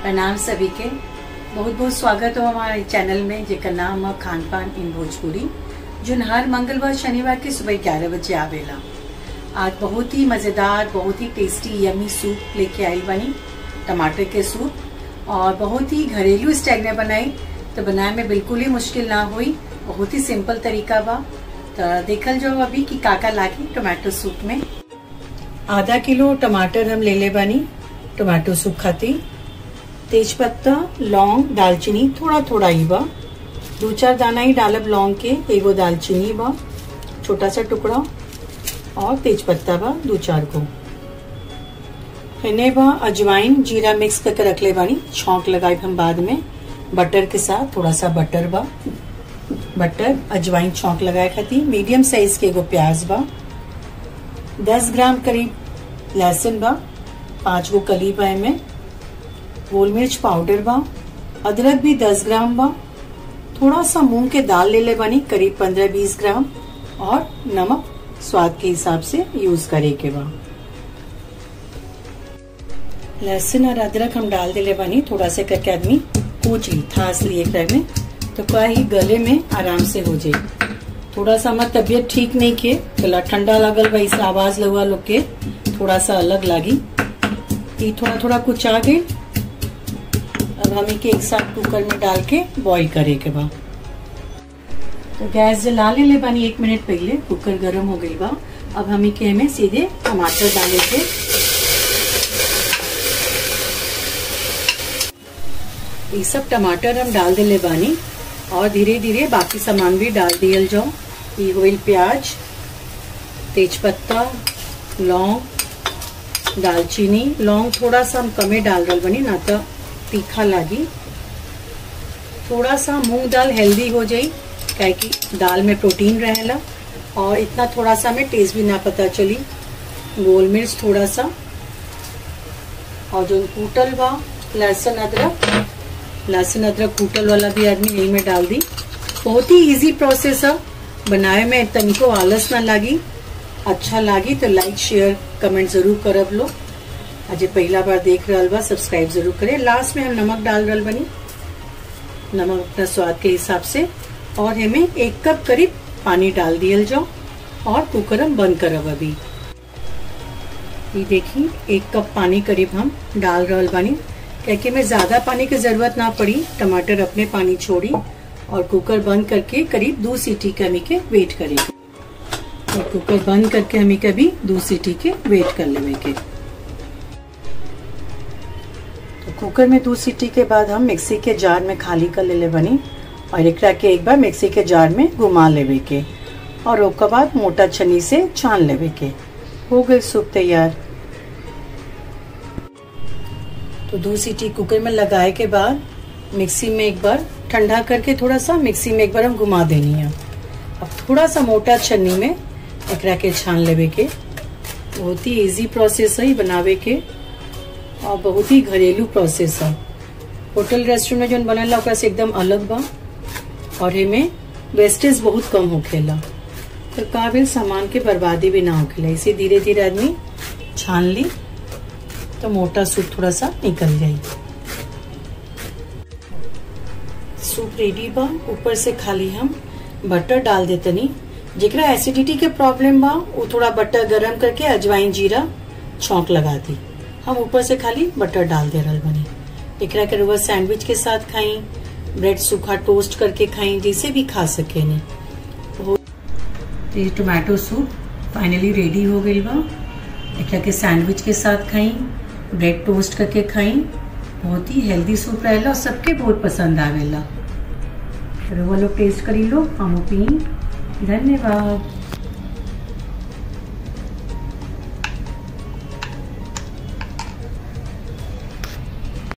प्रणाम सभी के बहुत बहुत स्वागत हो हमारे चैनल में जेकर नाम है खान पान इन भोजपुरी जो हर मंगलवार शनिवार के सुबह ग्यारह बजे आवेला आज बहुत ही मज़ेदार बहुत ही टेस्टी यमी सूप लेके आयल बनी टमाटर के सूप और बहुत ही घरेलू स्टाइल में बनाई तो बनाए में बिल्कुल ही मुश्किल ना हुई बहुत ही सिंपल तरीका बा तो देखल जो अभी कि काका लागी टमाटो सूप में आधा किलो टमाटर हम ले ले बानी टमाटो सूप खातिर तेज पत्ता लौंग दालचीनी थोड़ा थोड़ा ही बा दो चार दाना ही डालब लौंग के एगो दालचीनी बा छोटा सा टुकड़ा और तेज पत्ता बा दो चार को हिने बा अजवाइन जीरा मिक्स करके रख ले बानी छौंक लगाए हम बाद में बटर के साथ थोड़ा सा बटर बा बटर अजवाइन छौंक लगाए खातिर मीडियम साइज के एगो प्याज बा दस ग्राम करीब लहसुन बा पांच गो कली बा में गोल मिर्च पाउडर बा अदरक भी दस ग्राम बा थोड़ा सा मूंग के दाल ले ले बनी करीब पंद्रह बीस ग्राम और नमक स्वाद के हिसाब से यूज करे के बा लहसुन और अदरक हम डाल दिले बनी थोड़ा से करके आदमी कूच ली थास ली एक में तो क्या ही गले में आराम से हो जाए थोड़ा सा हमार तबियत ठीक नहीं के गला ठंडा लगल बा इस आवाज लगा लोग के थोड़ा सा अलग लागी ये थोड़ा थोड़ा कुछ आ गई अब हमें के एक साथ कुकर में डाल के बॉईल करे के बा तो गैस जला ले ले बानी एक मिनट पहले कुकर गरम हो गई बा अब हमें के हमें सीधे टमाटर डाले के ये सब टमाटर हम डाल दे ले बानी और धीरे धीरे बाकी सामान भी डाल दियल जाओ ये होइल प्याज तेज पत्ता लौंग दालचीनी लौंग थोड़ा सा हम कमे डाल रहे बनी ना तो तीखा लागी थोड़ा सा मूंग दाल हेल्दी हो जाई क्या कि दाल में प्रोटीन रहेला और इतना थोड़ा सा हमें टेस्ट भी ना पता चली गोल मिर्च थोड़ा सा और जो कूटल बा लहसुन अदरक लहसुन अदरक कूटल वाला भी आदमी यही में डाल दी बहुत ही इजी प्रोसेस है बनाए में तनिको आलस ना लागी अच्छा लागी तो लाइक शेयर कमेंट जरूर करब लो अजय पहला बार देख रहा बा सब्सक्राइब जरूर करें लास्ट में हम नमक डाल रहा बनी नमक अपना स्वाद के हिसाब से और हमें एक कप करीब पानी डाल दियल जाओ और कुकर हम बंद करब अभी ये देखिए एक कप पानी करीब हम डाल रहा बानी क्योंकि में ज्यादा पानी की जरूरत ना पड़ी टमाटर अपने पानी छोड़ी और कुकर बंद करके करीब दो सीटी के हमी के वेट करेगी और कुकर बंद करके हमें कभी दो सीटी के वेट कर लेवे के तो कुकर में दो सीटी के बाद हम मिक्सी के जार में खाली कर ले, ले बनी और एक के एक बार मिक्सी के जार में घुमा लेवे के और उसके बाद मोटा छनी से छान लेवे के हो गई सूप तैयार तो दो सीटी कुकर में लगाए के बाद मिक्सी में एक बार ठंडा करके थोड़ा सा मिक्सी में एक बार हम घुमा देनी है अब थोड़ा सा मोटा छन्नी में एकरा के छान लेवे के बहुत ही इजी प्रोसेस है बनावे के और बहुत ही घरेलू प्रोसेस है होटल रेस्टोरेंट में जो बनेला ओकरा से एकदम अलग बा और हमें वेस्टेज बहुत कम होखेला तो काबिल सामान के बर्बादी भी ना होखेला इसे धीरे धीरे आदमी छान ली तो मोटा सूप थोड़ा सा निकल जाए सूप रेडी बा ऊपर से खाली हम बटर डाल देतनी जेकरा एसिडिटी के प्रॉब्लम बा वो थोड़ा बटर गरम करके अजवाइन जीरा छौंक लगा दी हम ऊपर से खाली बटर डाल दे रहा बनी एकरा के रुआ सैंडविच के साथ खाई ब्रेड सूखा टोस्ट करके खाई जैसे भी खा सके ने ये टोमेटो सूप फाइनली रेडी हो गई बा एकरा के सैंडविच के साथ खाई ब्रेड टोस्ट करके खाई बहुत ही हेल्दी सूप रहेला और सबके बहुत पसंद आवेला वो लोग टेस्ट करी लो हम पी धन्यवाद